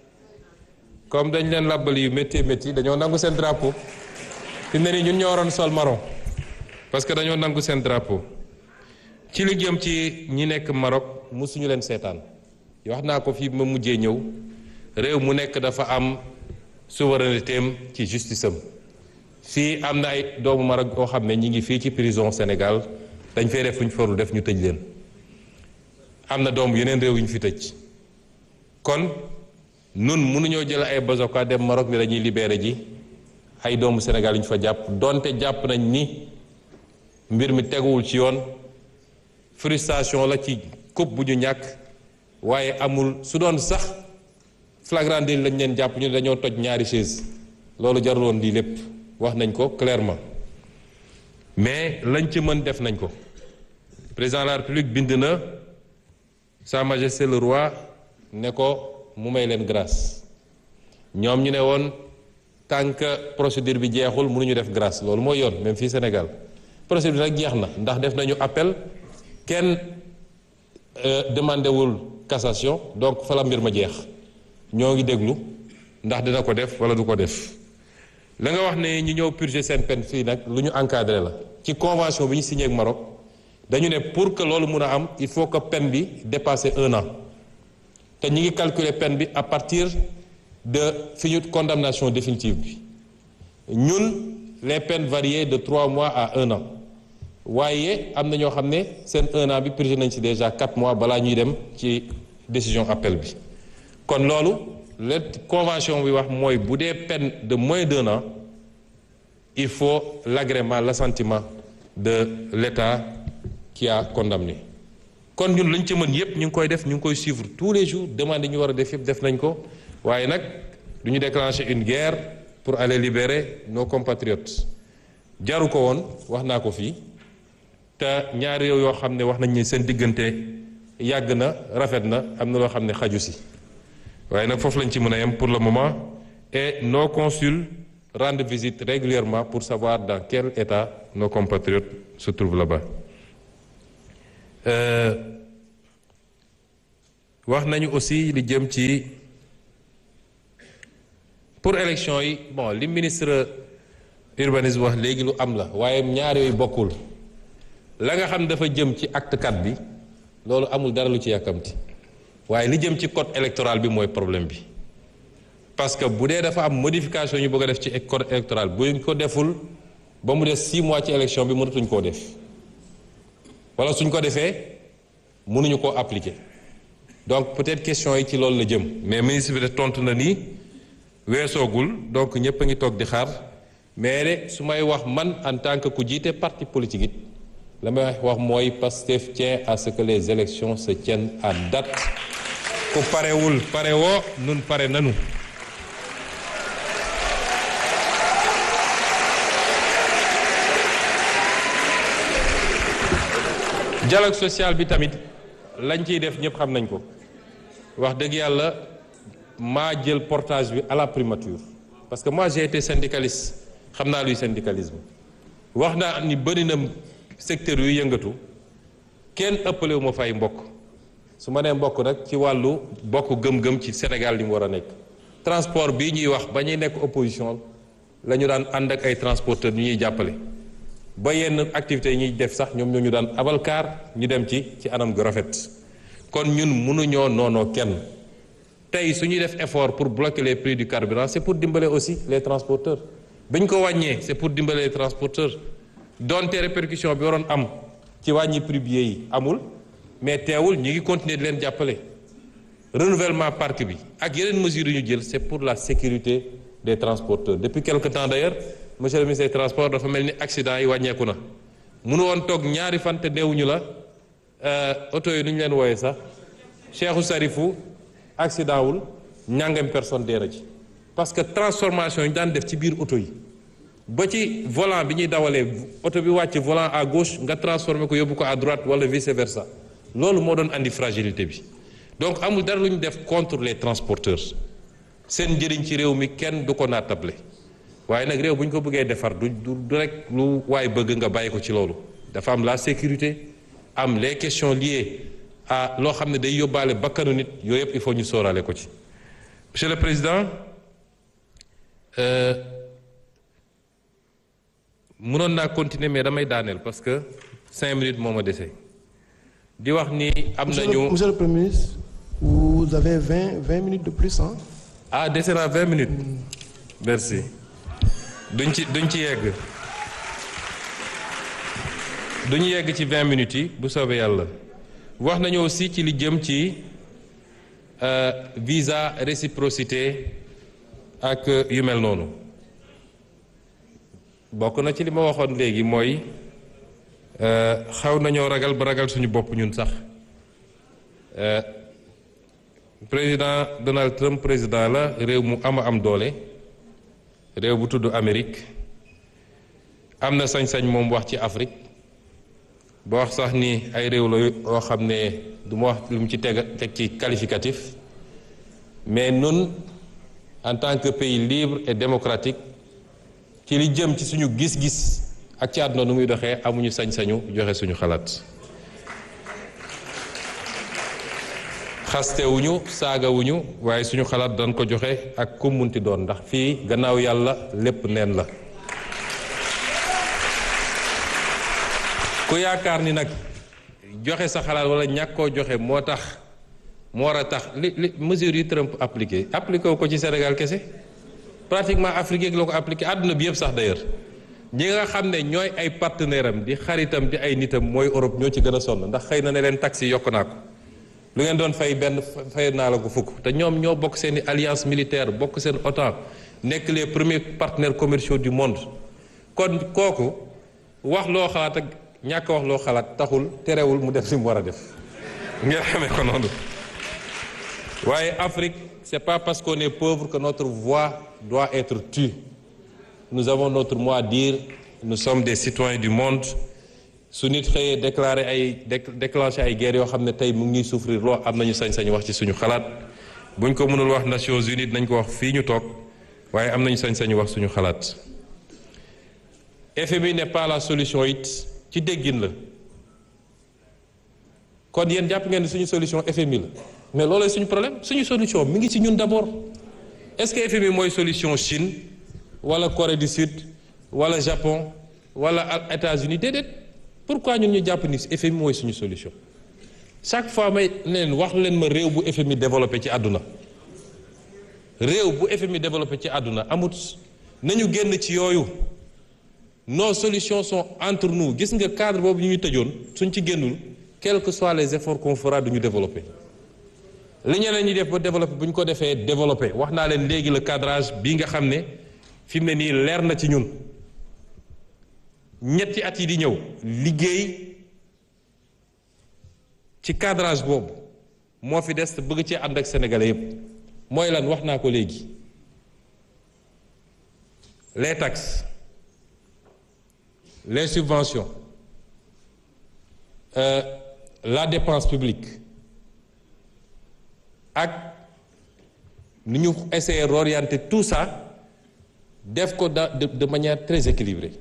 comme dañ leen làbbali yu métti métti dañoo nangu seen drapeau fi mu ne nii ñun ñoo waroon sol marron parce que dañoo nangu seen drapeau ci li jëm ci ñi nekk Maroc musuñu leen seetaan wax naa ko fii ma mujjee ñëw réew mu nekk dafa am souveraineté am ci justice am fii am na ay doomu Maroc yoo xam ne ñi ngi fii ci prison Sénégal dañ fay def fu ñu farul def ñu tëj leen am na doom yeneen réew yu ñu fi tëj kon nun mënuñoo jël ay bazoka dem Maroc ni dañuy libéré ji ay doomu Sénégal yu ñu fa jàpp donte jàpp nañ ni mbir mi teguwul ci yoon frustration la ci coupe bu ñu ñàkk waaye amul su doon sax flagrant délit lañ leen jàpp ñu ne dañoo toj ñaari chaise loolu jarul woon lii lépp wax nañ ko clairement mais lañ ci mën def nañ ko président de la république bind na sa majesté le roi ne ko mu may leen grâce ñoom ñu ne woon tant que procédure bi jeexul mënuñu def grâce loolu mooy yoon même fii Sénégal procédure nag jeex na ndax def nañu appel kenn demandé wul cassation donc fa la mbir ma jeex ñoo ngi déglu ndax dina ko def wala du ko def la nga wax ne ñu ñëw purger seen peine fii nag lu ñu encadré la ci convention bi ñu signé ak Maroc dañu ne pour que loolu mun a am il faut que peine bi dépasser un an te ñu ngi calculer peine bi à partir de fi ñu condamnation définitive bi ñun les peines variaient de trois mois à un an waaye am na ñoo xam ne seen un an bi purgé nañ ci déjà quatre mois balaa ñuy dem ci décision appel bi kon loolu la convention bi wax mooy bu dee peine de moins d'un an il faut l'agrément l'assentiment de l'État qui a condamné kon ñun lañ ci mën yépp ñu ngi koy def ñu ngi koy suivre tous les jours demande ñu war a def yépp def nañ ko waaye nag du ñu déclencher une guerre pour aller libérer nos compatriotes jaru ko woon wax naa ko fii te ñaari réew yoo xam ne wax nañ ni seen diggante yàgg na rafet na am na loo xam ne xaju si waaye nag foofu lañ ci mën a yem pour le moment et nos consuls rendre visite régulièrement pour savoir dans quel état nos compatriotes se trouvent là-bas wax nañu aussi li jëm ci pour élection yi bon li ministre urbanisme wax léegi lu am la waaye ñaar yooyu bokkul la nga xam dafa jëm ci acte 4 bi loolu amul dara lu ci yàkkamti waaye li jëm ci code électoral bi mooy problème bi parce que bu dee dafa am modification ñu bëgg a def ci code électoral buñ ko deful ba mu des six mois ci élection bi mënatuñ koo def wala suñ ko defee mënuñu koo appliquer donc peut-être question yi ci loolu la jëm mais ministre bi de tontu na nii weesoogul donc ñëpp a ngi toog di xaar mais de su may wax man en tant que ku jiite parti politique it la may wax mooy Pastef tient à ce que les élections se tiennent à date ku parewul pare woo nun pare nanu dialogue social bi tamit lañ ciy def ñëpp xam nañ ko wax dëgg yàlla maa jël portage bi à la primature parce que moi j'ai été syndicaliste xam naa luy syndicalisme wax naa ni bëri na secteur yu yëngatu kenn ëppale wu ma fay mbokk su ma nee mbokk nag ci wàllu bokk gëm-gëm ci Sénégal li mu war a nekk transport bii ñuy wax ba ñuy nekk opposition la ñu daan ànd ak ay transporteurs ñu ñuy jàppale ba yenn activités yi ñuy def sax ñoom ñoo ñu daan abal kaar ñu dem ci ci anam gu rafet kon ñun mënuñoo noonoo kenn tey su ñuy def effort pour bloquer les prix du carburant c'est pour dimbale aussi les transporteurs bi ñu ko wàññee c'est pour dimbale les transporteurs donte répercussion bi waroon am ci wàññi prix billet yi amul mais teewul ñu ngi continuer di leen jàppale renouvellement parc bi ak yeneen mesures yu ñu jël c'est pour la sécurité des transporteurs depuis quelque temps d'ailleurs monsieur le ministre des transports dafa mel ni accident yi wàññeeku na mënu woon toog ñaari fan te deewuñu la oto yi nu ñu leen wooyee sax Cheikhou Sarifou accident wul ñàngam personne dee na ci parce que transformation yi ñu daan def ci biir oto yi ba ci volant bi ñuy dawalee oto bi wàcc volant à gauche nga transformé ko yóbbu ko à droite wala vice versa loolu moo doon andi fragilité bi donc amul dara lu ñu def contre les transporteurs seen njëriñ ci réew mi kenn du ko naatable waaye nag réew bu ñu ko bëggee defar du du rek lu waaye bëgg nga bàyyi ko ci loolu dafa am la sécurité am les questions liées à loo xam ne day yóbbaale bakkanu nit yooyu yëpp il faut ñu sóoraale ko ci monsieur le président mënoon naa continuer mais damay daaneel parce que cinq minutes moo ma dese di wax ni am nañu monsieur le premier ministre vous avez vingt vingt minutes de plus hein ah dese naa vingt minutes merci duñ ci duñ ci yegg duñu yegg ci vingt minutes yi bu soobee yàlla wax nañu aussi ci li jëm ci visa réciprocité ak yu mel noonu bokk na ci li ma waxoon léegi mooy xaw nañoo ragal ba ragal suñu bopp ñun sax président Donald Trump président la réew mu ama am doole réew bu tudd Amérique am na sañ-sañ moom wax ci Afrique ba wax sax ni ay réew la yoo xam ne du ma wax lu mu ci teg teg ci qualificatif mais nun en tant que pays libre et démocratique ci li jëm ci suñu gis-gis ak ci àdduna nu muy doxee amuñu sañ-sañu joxe suñu xalaat xastewuñu saagawuñu waaye suñu xalaat dañ ko joxe ak ku munti doon ndax fii gannaaw yàlla lépp neen la ku yaakaar ni nag joxe sa xalaat wala ñàkk koo joxe moo tax moo war a tax li li mesures yi Trump appliqué appliqué wu ko ci Sénégal kese pratiquement Afrique yeeg la ko appliqué àdduna bi yëpp sax d'ailleurs ñi nga xam ne ñooy ay partenaire am di xaritam di ay nitam mooy Europe ñoo ci gën a sonn ndax xëy na ne leen taxi yokk naa ko lu ngeen doon fay benn fay naa la ko fukk te ñoom ñoo bokk seen i alliance militaire bokk seen OTAN nekk les premiers partenaires commerciaux du monde kon kooku wax loo xalaat ak ñàkk wax loo xalaat taxul terewul mu def li mu war a def ngeen xamee ko noonu waaye Afrique c'est pas parce qu'on est pauvre que notre voix doit être tue nous avons notre mot à dire nous sommes des citoyens du monde su nit xëyee déclarer ay déclencher ay guerres yoo xam ne tey mu ngi souffrir loo am nañu sañ-sañ wax ci suñu xalaat buñ ko mënul wax Nations Unies nañ ko wax fii ñu toog waaye am nañu sañ-sañu wax suñu xalaat FMI n'est pas la solution it ci déggin la kon yéen jàpp ngeen ne suñu solution FMI la mais loolooy suñu problème suñu solution mi ngi ci ñun d'abord est-ce que FMI mooy solution Chine wala Corée du Sud wala Japon wala États-Unis déedéet pourquoi ñun ñu jàpp ni FMI mooy suñu solution chaque fois may leen wax leen ma réew bu FMI développé ci àdduna réew bu FMI développé ci àdduna amut nañu génn ci yooyu nos solutions sont entre nous gis nga cadre boobu ñu ñu tëjoon suñ ci génnul quels que soient les efforts qu'on fera duñu développé li ñeneen ñi def ba développé bu ñu ko defee développé wax naa leen léegi le cadrage bii nga xam ne fi mu ne nii leer na ci ñun ñetti at yi di ñëw liggéey ci cadrage boobu moo fi des te bëgg ci ànd ak sénégalais yépp mooy lan wax naa ko léegi les taxes les subventions euh, la dépense publique ak ni ñu essayer d'orienter tout ça def ko da de, de manière très équilibrée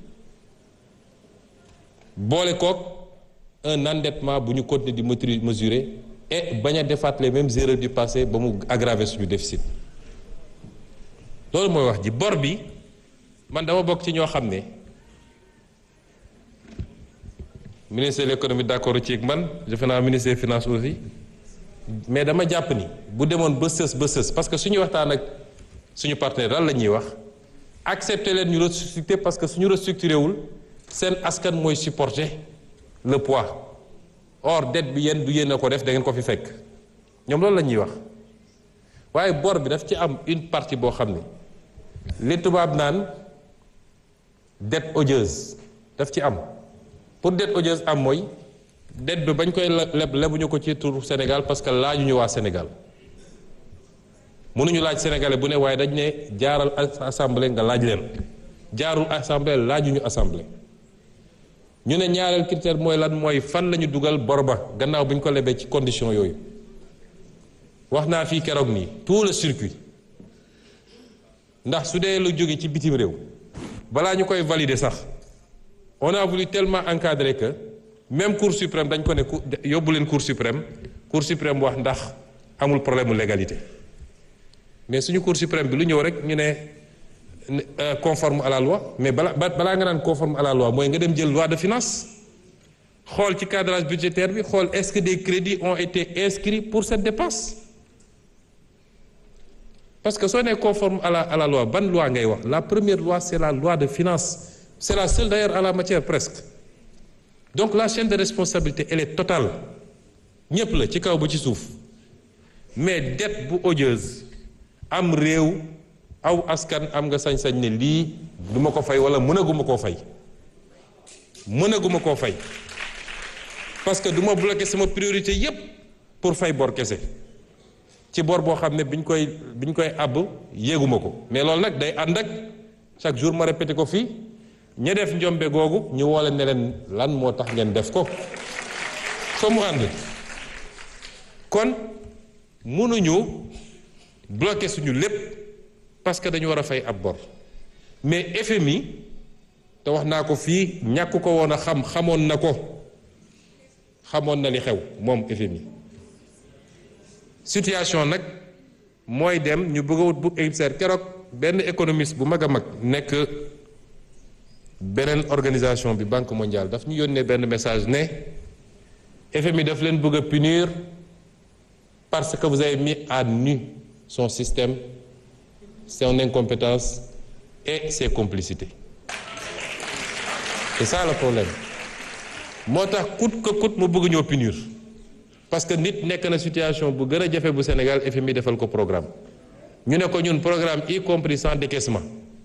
boole kook un endettement bu ñu continuer di maturi mesurer et bañ a defaat les mêmes erreurs du passé ba mu aggraver suñu déficit loolu mooy wax ji bor bi man dama bokk ci ñoo xam ne ministre de l'économie d'accord ci ak man defe naa ministre des finances aussi mais dama jàpp ni bu demoon ba sës ba sës parce que suñu waxtaan ak suñu partenaire lan la ñuy wax accepter leen ñu restructurer parce que suñu restructuré wul seen askan mooy supporter le poids or dette bi yéen du yéen a ko def da ngeen ko fi fekk ñoom loolu la ñuy wax waaye bor bi daf ci am une partie boo xam ne li tubaab naan dette odieuse daf ci am pour dette odieuse am mooy dette bi bañ koy leb lebuñu ko ci turu Sénégal parce que laajuñu waa Sénégal mënuñu laaj sénégalais bu ne waaye dañ ne jaaral assemblée nga laaj leen jaarul assemblée laajuñu assemblée ñu ne ñaareel critère mooy lan mooy fan la ñu dugal bor ba gannaaw bu ñu ko lebee ci condition yooyu wax naa fii keroog nii tout le circuit ndax su dee lu jóge ci bitim réew balaa ñu koy valider sax on a voulu tellement encadrer que même cour suprême dañ ko ne yóbbu leen cour suprême cour suprême wax ndax amul problème mu légalité mais suñu cour suprême bi lu ñëw rek ñu ne conforme à la loi mais bala balaa nga naan conforme à la loi mooy nga dem jël loi de finance xool ci cadrage budgétaire bi xool est-ce que des crédits ont été inscrits pour cette dépense parce que soo nee conforme à la à la loi ban loi ngay wax la première loi c'est la loi de finance c'est la seule d'ailleurs à la matière presque donc la chaîne de responsabilité elle est totale ñépp la ci kaw ba ci suuf mais dette bu odieuse am réew aw askan am nga sañ-sañ ne lii du ma ko fay wala mënaguma koo fay mënaguma koo fay parce que du ma bloquer sama priorité yépp pour fay bor kese ci bor boo xam ne biñ koy biñ koy àbb yéeguma ko mais loolu nag day ànd ak chaque jour ma répété ko fii ña def njombe googu ñu woole ne leen lan moo tax ngeen def ko soo mu ànd kon mënuñu bloquer suñu lépp parce que dañu war a fay ab bor mais FMI te wax naa ko fii ñàkk ko woon a xam xamoon na ko xamoon na li xew moom FMI situation nag mooy dem ñu bëgg a wut bu émissaire keroog benn économiste bu mag a mag nekk beneen organisation bi banque mondiale daf ñu yónnee benn message ne FMI daf leen bëgg a punir parce que vous avez mis à nu son système son incompétence et ses complicités c'est ça le problème moo tax coûte que coûte mu bëgg ñoo punir parce que nit nekk na situation bu gën a jafe bu Sénégal FMI defal ko programme ñu ne ko ñun programme y compris sans décaissement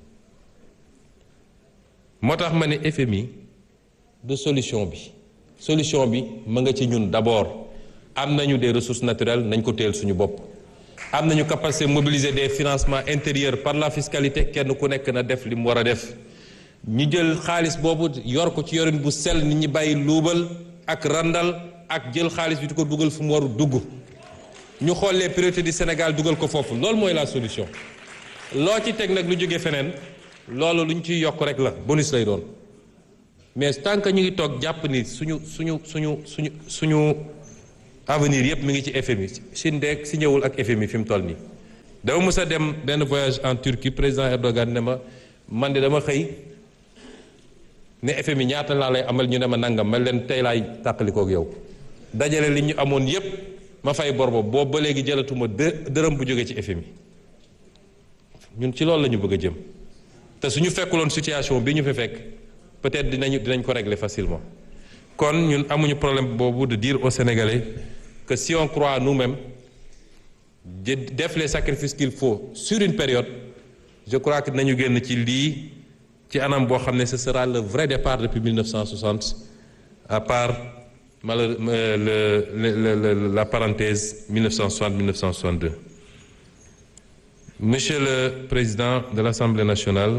moo tax ma ne FMI de solution bi solution bi ma nga ci ñun d'abord am nañu des ressources naturelles nañ ko teel suñu bopp am nañu capacité mobiliser des financements intérieurs par la fiscalité kenn ku nekk na def li mu war a def ñu jël xaalis boobu yor ko ci yorin bu sell nit ñi bàyyi luubal ak randal ak jël xaalis bi di ko dugal fu mu waru dugg ñu xool les priorités du Sénégal dugal ko foofu loolu mooy la solution loo ci teg nag lu jóge feneen loolu lu ñu ciy yokk rek la bonus lay doon mais tant que ñu ngi toog jàpp ni suñu suñu suñu suñu suñu avenir yépp mi ngi ci FMI Chine de si ñëwul ak FMI fi mu toll nii dama mës a dem benn voyage en Turquie président Erdogan ne ma man de dama xëy ne FMI ñaata laa lay amal ñu ne ma nangam ma leen tey laay tàqalikook yow dajale li ñu amoon yépp ma fay bor boobu boobu ba léegi jëlatuma dë dërëm bu jóge ci FMI ñun ci loolu la ñu bëgg a jëm te suñu fekkuloon situation bi ñu fi fekk peut-être dinañu dinañ ko régler facilement kon ñun amuñu problème boobu de dire aux Sénégalais que si on croit nous-mêmes de def les sacrifices qu'il faut sur une période je crois que dinañu génn ci lii ci anam boo xam ne ce sera le vrai départ depuis 1960 à part malheur le, le, le, la parenthèse 1960-1962 Monsieur le Président de l'Assemblée nationale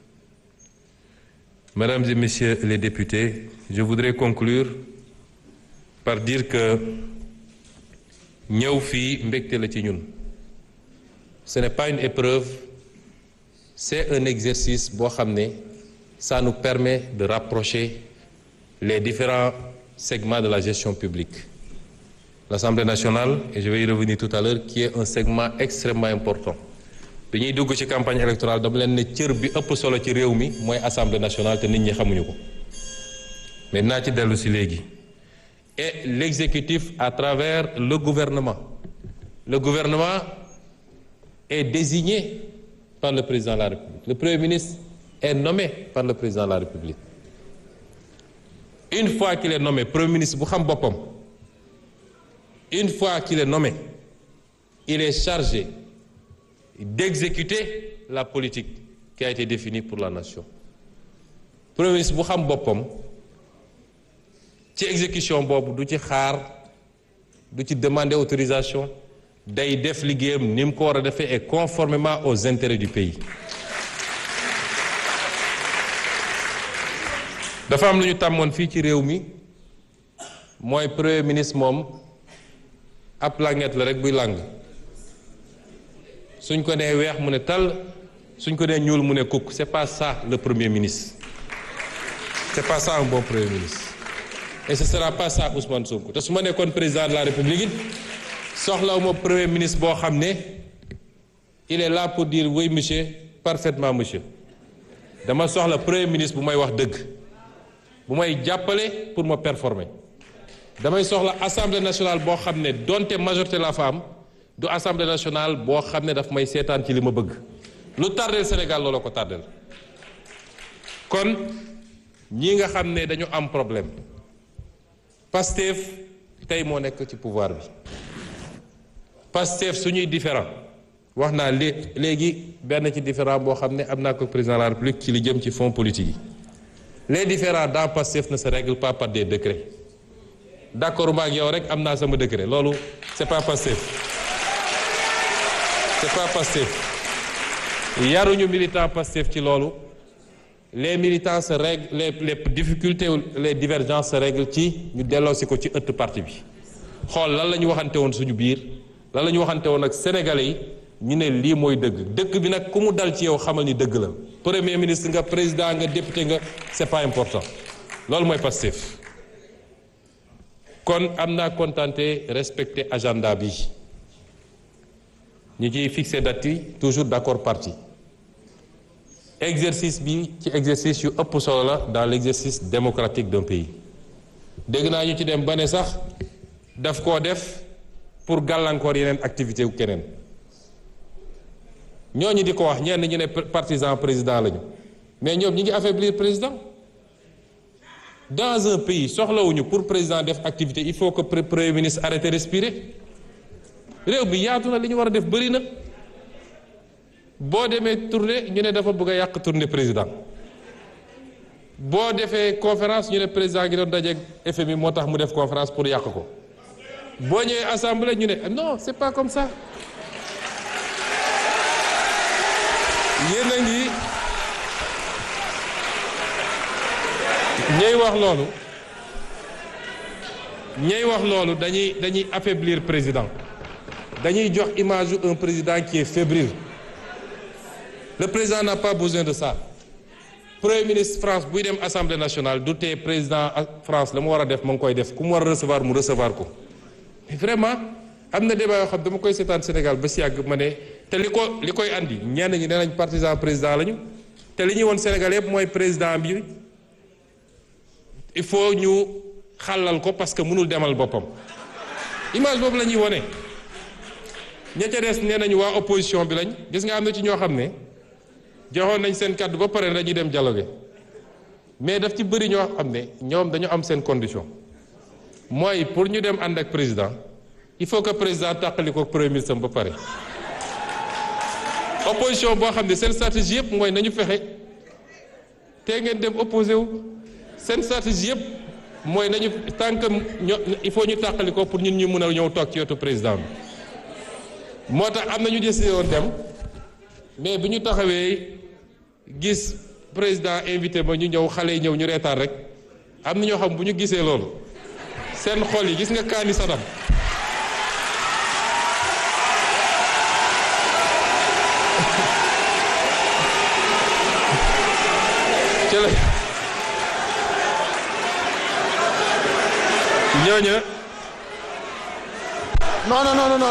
Mesdames et Messieurs les députés je voudrais conclure par dire que ñëw fii mbégte la ci ñun ce n'est pas une épreuve c'est un exercice boo xam ne ça nous permet de rapprocher les différents segments de la gestion publique l'Assemblée nationale et je vais y revenir tout à l'heure qui est un segment extrêmement important bi ñuy dugg ci campagne électorale dama leen ne cër bi ëpp solo ci réew mi mooy Assemblée nationale te nit ñi xamuñu ko mais naa ci dellu si léegi et l'exécutif à travers le gouvernement le gouvernement est désigné par le président de la République le premier ministre est nommé par le président de la République une fois qu'il est nommé premier ministre bu xam boppam une fois qu'il est nommé il est chargé d'exécuter la politique qui a été définie pour la nation premier ministre bu xam boppam ci exécution boobu du ci xaar du ci demander autorisation day def liggéeyam ni mu ko war a defee et conformément aux intérêts du pays dafa am lu ñu tàmmoon fii ci réew mi mooy premier ministre moom ab languette la rek buy làng suñ ko nee weex mu ne tal suñ ko nee ñuul mu ne kukk c'est pas ça le premier ministre c'est pas ça un bon premier ministre et ce sera pas ça Ousmane Sonko te su ma nekkoon président de la République it soxlawuma premier ministre boo xam ne il est là pour dire oui monsieur parfaitement monsieur dama soxla premier ministre bu may wax dëgg bu may jàppale pour ma performer damay soxla assemblée nationale boo xam ne donte majorité la fa am du assemblée nationale boo xam ne daf may seetaan ci li ma bëgg lu tardeel Sénégal looloo ko tardeel kon ñi nga xam ne dañu am problème Pastef tey moo nekk ci pouvoir bi Pastef suñuy différent wax naa lé léegi benn ci différent boo xam ne am naa ko président de la République ci li jëm ci fonds politique yi les différends dans Pastef ne se règlent pas par des décrets d'accord ma ak yow rek am naa sama décret loolu c'est pas Pastef c'est pas Pastef yaruñu militant Pastef ci loolu les militants se règlent les les difficultés les divergences se règlent ci ñu delloosi ko ci ëtt parti bi xool lan la ñu waxante woon suñu biir lan la ñu waxante woon ak sénégalais yi ñu ne lii mooy dëgg dëgg bi nag ku mu dal ci yow xamal ni dëgg la premier ministre nga président nga député nga c'est pas important loolu mooy Pastef kon am naa contenté respecter agenda bi ñu ciy fixé date yi toujours d'accord parti exercice bi ci exercice yu ëpp solo la dans l'exercice démocratique d'un pays dégg naa ñu ci dem ba ne sax daf koo def pour gàllankoor yeneen activité wu keneen ñooñu di ko wax ñenn ñu ne partisan président lañu mais ñoom ñi ngi affaiblir président dans un pays soxlawuñu pour président def activité il faut que premier ministre arrête respirer réew bi yaatu na li ñu war a def bëri na boo demee tournée ñu ne dafa bëgg a yàq tournée président boo defee conférence ñu ne président gi doon dajeeg FMI moo tax mu def conférence pour yàq ko boo ñëwee assemblée ñu ne non c'est pas comme ça yéen a ngi ñey wax loolu ñey wax loolu dañuy dañuy affaiblir président dañuy jox image un président qui est fébrile le président n'a pas besoin de ça premier ministre France buy dem assemblée nationale du tee président France la mu war a def ma ngi koy def ku mu war a recevoir mu recevoir ko mais vraiment am na débat yoo xam dama koy seetaan Sénégal ba si yàgg ma ne te li ko li koy andi ñenn ñi nee nañ partisan président lañu te li ñuy woon Sénégal yëpp mooy président bi il faut ñu xàllal ko parce que mënul demal boppam image boobu la ñuy wone ña ca des nee nañu waa opposition bi lañ gis nga am na ci ñoo xam ne joxoon nañ seen kàddu ba pare dañuy dem dialogue mais daf ci bëri ñoo xam ne ñoom dañu am seen condition mooy pour ñu dem ànd ak président il faut que président tàqali ko premier ministre ba pare opposition boo xam ne seen stratégie yëpp mooy nañu fexe te ngeen dem opposé wu seen stratégie yëpp mooy nañu tant que ño il faut ñu tàqali ko pour ñun ñu mën a ñëw toog ci wetu président bi moo tax am na ñu décidé woon dem mais bi ñu taxawee gis président invité ma ñu ñëw xale yi ñëw ñu reetaan rek am na ñoo xam bu ñu gisee loolu seen xol yi gis nga kaani sadam ci la ñooña non non non non